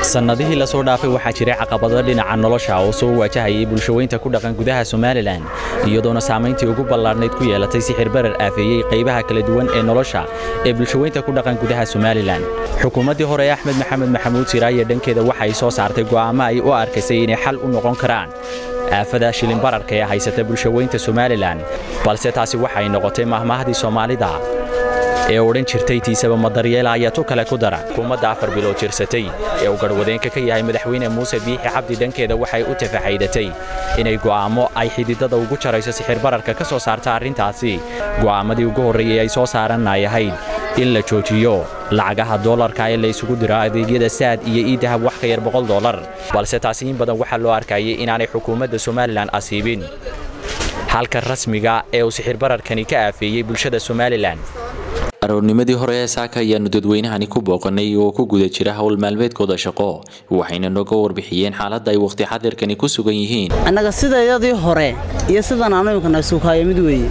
sannadihii la soo dhaafay waxaa jiray caqabado dhinaca nolosha oo soo waajahayay bulshaweynta ku dhaqan gudaha somalilan iyadoona saamayntii ugu ballaadhnayd ku yeelatay sixir barar aafeeyey qaybaha kala duwan ee nolosha ee bulshaweynta ku dhaqan gudaha somalilan xukuumaddii hore ee axmed maxamed maxamuud siraaye dhankeeda waxay soo saartay go'aamo ay u arkaysay inay xal u noqon karaan aafada shilin bararka ee haysata bulshaweynta somalilan balse taasi waxay noqotay mahmaahdii soomaalida ee odhan jirtay tiisaba madaryeela ayaa tu kale ku dara xukuumadda afar bilood jirsatay ee uu garhwadeenka ka yahay madaxweyne muuse biixi cabdi dhankeeda waxay u tafaxaydatay inay go'aamo ay xididada ugu jarayso sixir bararka ka soo saarta arrintaasi go'aamadii ugu horreeyey ay soo saaran ay ahayd in la joojiyo lacagaha doolarka ee la isugu diro adeegyada saad iyo iidahab wax ka yar boqol doolar balse taasi in badan waxaa loo arkayay inaanay xukuumadda somalilan asiibin halka rasmiga ee uu sixir bararkani ka aafeeyey bulshada somalilan aroornimadii hore ee saaka ayaannu dadweynahani ku booqannay oo ku guda jira howl maalmeedkooda shaqo waxayna nooga warbixiyeen xaaladda ay wakhti xadirkani ku sugan yihiin annaga sidayadii hore iyo sidan aanu imkana suukaayo mid weeye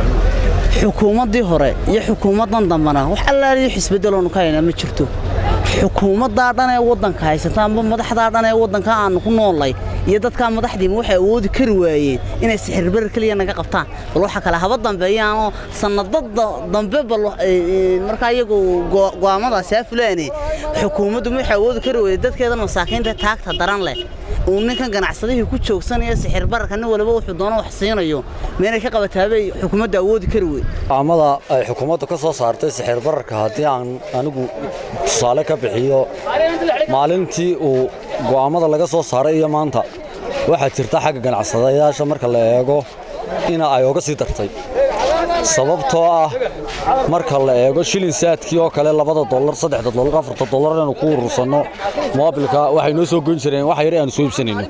xukuumaddii hore iyo xukuumaddan dambana wax allaaliyo xisbeddeloonu ka haynaa ma jirto xukuumaddaa dhan ee waddanka haysata amba madaxdaa dhan ee waddanka aannu ku noollay iyo dadkaa madaxdiima waxay awoodi kari waayeen inay sixirbarar keliya naga qabtaan bal waxa kale haba dambeeyaanoo sannadada dambe bal markaa iyagu go'aamadaasi ha fulaane xukuumaddu waxay awoodi kari weyday dadkeedan masaakiinta taagta daran leh uu ninkan ganacsadihii ku joogsanaya sixir bararka nin waliba wuxuu doono wax siinayo meenay ka qabataabay xukuumadda awoodi kari wey go'aamada ay xukuumaddu ka soo saartay sixir bararka haddii aan anigu tusaale ka bixiyo maalintii uu go'aammada laga soo saaray iyo maanta waxaa jirta xagga ganacsadayaasha marka la eego ina ay oga sii dartay sababtoo ah marka la eego shilin saadkii oo kale labada dolar saddexda dolar afarta dolar inaynu ku urursanno moobilka waxay noo soo goyn jireen wax yar aanu soo iibsanayno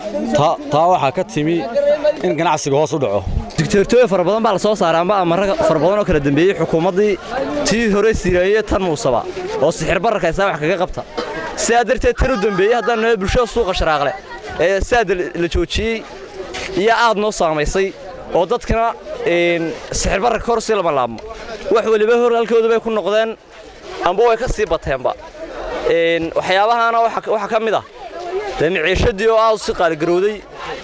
taa waxaa ka timi in ganacsiga hoos u dhaco digteertooyin fara badan baa la soo saaray amba amarra fara badan oo kala dambeeyey xukuumaddii tii hore sireeye tan muusaba oo sixir bararka isaa wax kaga qabta sidaa darteed tan u dambeeyey haddaan noo bulshada suuqa sharaaqle ee saada la joojiyey iyo aad noo saamaysay oo dadkana sixir bararka hor sii lama laabmo wax weliba hor halkooda bay ku noqdeen amba way ka sii bateenba waxyaabahaana waxaa ka mid ah dee miciishadii oo aad u sii qaaligarowday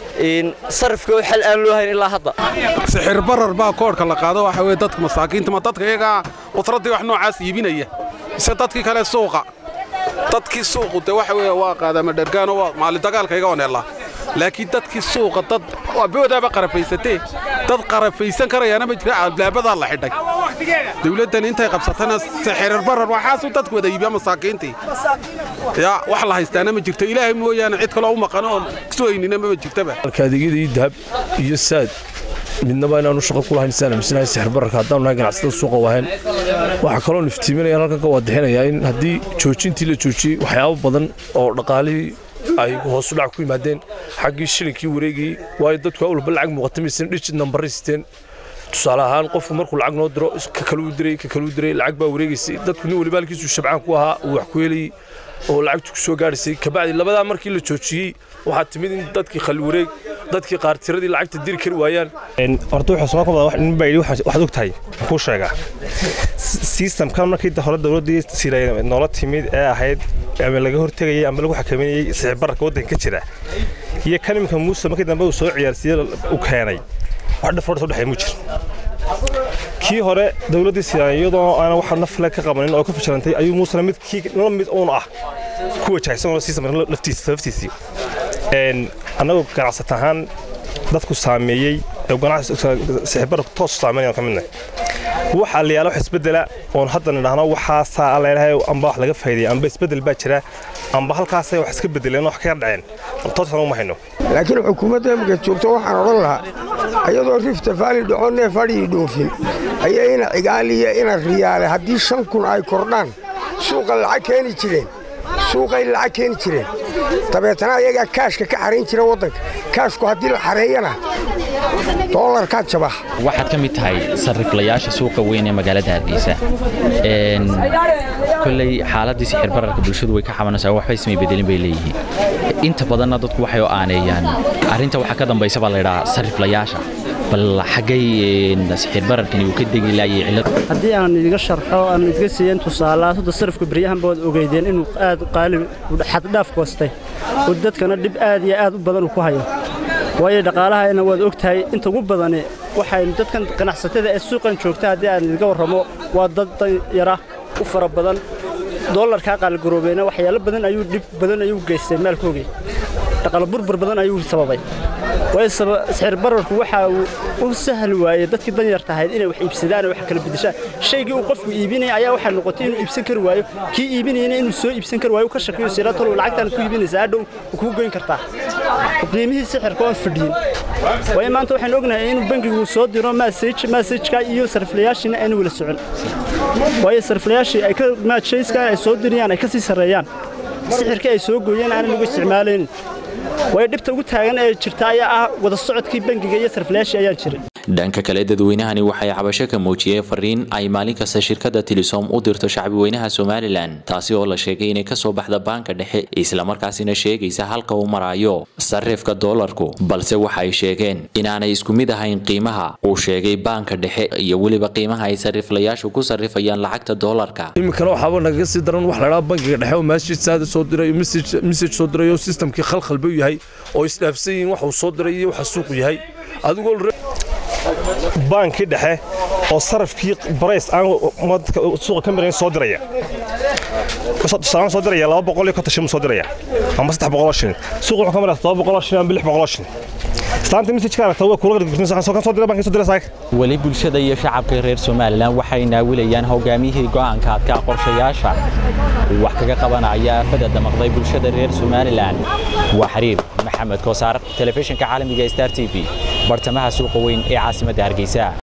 sarifka oo xal aan loo hayn ilaa hadda sixir barar baa koodhka la qaado waxa weye dadka masaakiinta ma dadka iyagaa qutraddii wax noocaas iibinaya mise dadkii kale suuqa dadkii suuqu de waxa weye waa qaadama dhergaano waa maalidagaalka iga oneellaa laakiin dadkii suuqa dad boodaaba qarafaysatee dad qarafaysan karayaana ma jira alblaabadaa la xidhay dawladdan intay qabsatana sixirir barar waxaasuu dadku wada iibiya masaakiintii yaa wax la haystaana ma jirto ilaahay mooyaane cid kaloo u maqano oo suhaynina ma jirtaba adeegyada iyo dahab iyo saad midnaba inaanu shaqo ku lahayn saan amisnahay sixir bararka haddaanu nahay ganacsatada suuqa wahayn waxaa kaloo niftiiminayaan halkan ka waadixinayaa in haddii joojintii la joojiyey waxyaabo badan oo dhaqaalihii ay hoosu dhac ku yimaadeen xaggii shilinkii wareegayey waayo dadku awalba lacag muuqata maysan dhijid nambarri siteen tusaale ahaan qofku markuu lacag noo diro ka kaluu diray ka kaluu diray lacag baa wareegaysay dadku nin waliba halkiisuu shabcaan ku ahaa uu wax ku helayey oo lacagtu ku soo gaadhaysay kabacdi labadaa markii la joojiyey waxaa timid in dadkii khali wareeg dadkii qaar tiradii lacagta diri kari waayaan horta wuxuu soo kobda nin baa yidhi waxaad og tahay kuu sheegaa sistamkan markii hore dowladdii siray noola timid ee ahayd ama laga hortegayay ama lagu xakameynayey sixir bararka waddanka ka jira iyo kan iminka muuse markii dambe uu soo ciyaarsiiye u keenay wax dhafrood soo dhexeey mu jir kii hore dowladdii siray iyadoo aan wax nafle ka qabanin oo ka fashilantay ayuu muusena mid kii la mid uun ah ku wajahaysan sistamka laftiisii annagoo ganacsat ahaan dadku saameeyey sixirbararku toos saameynayaan ka midnahay waxaa la yaala wax isbeddela oon hadda nidhaahno waxaasaa alleelahay amba wax laga faa'iidaya amba isbeddel baa jira amba halkaasay wax iska beddeleen wax kaga dhaceen tooskan uma hayno laakiin xukuumadda imika joogto waxaan odhan lahaa ayadoo rifta faali dhaco neef adhii dhoofin ayaa ina cigaaliya ina riyaale haddii shan kun ay kordhaan suuqa lacag keeni jireen suuqay lacag keeni jireen dabeetana ayagaa kaashka ka xarayn jira waddanka kaashku haddii la xareeyana doolarkaa jaba waxaad ka mid tahay sarriflayaasha suuqa weyn ee magaalada hargeysa kolley xaaladdii sixir bararka bulshadu way ka xabanaysaa waxba ismay bedelin bay leeyihiin inta badanna dadku waxay u aaneeyaan arrinta waxaa ka dambaysa baa laydhahaa sarriflayaasha bal xaggay sixir bararkani uu ka degi laayay cillad haddii aan idiga sharxo aan idiga siiyan tusaalaha hadda sarifka beryahanba waad ogeydeen inuu aad qaali xaddhaaf koostay oo dadkana dhib aad iyo aad u badan uu ku hayo waayo dhaqaalahayna waad og tahay inta ugu badani waxaynu dadkan ganacsatada ee suuqan joogta haddii aan idiga warramo waa dad danyara u fara badan doolarkaa qaaligaroobeena waxyaalo badan ayuu dhib badan ayuu geystay maalkoogii dhaqaalo burbur badan ayuu sababay waayo sixir bararku waxa uu u sahli waayey dadkii danyarta ahayd inay wax iibsadaan oo wax kala bedeshaan shaygii uu qofku iibinaya ayaa waxaa noqotay inuu iibsan kari waayo kii iibinayna inuu soo iibsan kari waayo ka shakiyo sira talow lacagtaan ku iibinaysaa hadhow kuu goyn kartaa qiimihii sixirka oon fadhiyin waayo maanta waxaan ognahay inuu bangigu soo diro masage masajka iyo sariflayaashiina aynu wala socon waayo sariflayaashii ay ka maajayska ay soo diriyaan ay ka sii sarreeyaan sixirkii ay soo gooyeen aanan lagu isticmaalaynin waayo dhibta ugu taagan ee jirta ayaa ah wada socodkii bangiga iyo sariflayaashii ayaan jirin dhanka kale dadweynahani waxay cabasho ka muujiyeen fariin ay maalin kasta shirkadda tilisom u dirto shacbiweynaha somalilan taasi oo la sheegay inay kasoo baxda baanka dhexe islamarkaasina sheegaysa halka uu maraayo sarifka doolarku balse waxa ay sheegeen inaanay isku mid ahayn qiimaha uu sheegay baanka dhexe iyo weliba qiimaha ay sariflayaashu ku sarifayaan lacagta doolarka iminkana waxaaba nagaga sii daran wax ladhaa bankiga dhexe oo maasjid saada soo dirayo message soo dirayo systemkii khalkhalba u yahay oo isdhaafsan yihiin waxuu soo diray iyo waxa suuqu yahay adigoo baankii dhexe oo sarafkii barays aan suuqa ka marayn soo diraya tusaale soo diraya laba boqol iyo konton shilin soo diraya ama saddex boqoloo shilin suuqa wuxuu ka maraya todoba boqoloo shilin ama lix boqoloo shilin islaanta messajka aragta waa kula gargursan soo diray bankii soo diray saaka weli bulshada iyo shacabka reer somalilan waxay naawilayaan hogaamiyihii go'aanka adkaa qorshayaasha wax kaga qabanaya aafada damaqday bulshada reer somalilan waa xiriir maxamed koosaar telefishinka caalamiga star t v bartamaha suuqa weyn ee caasimadda hargeysa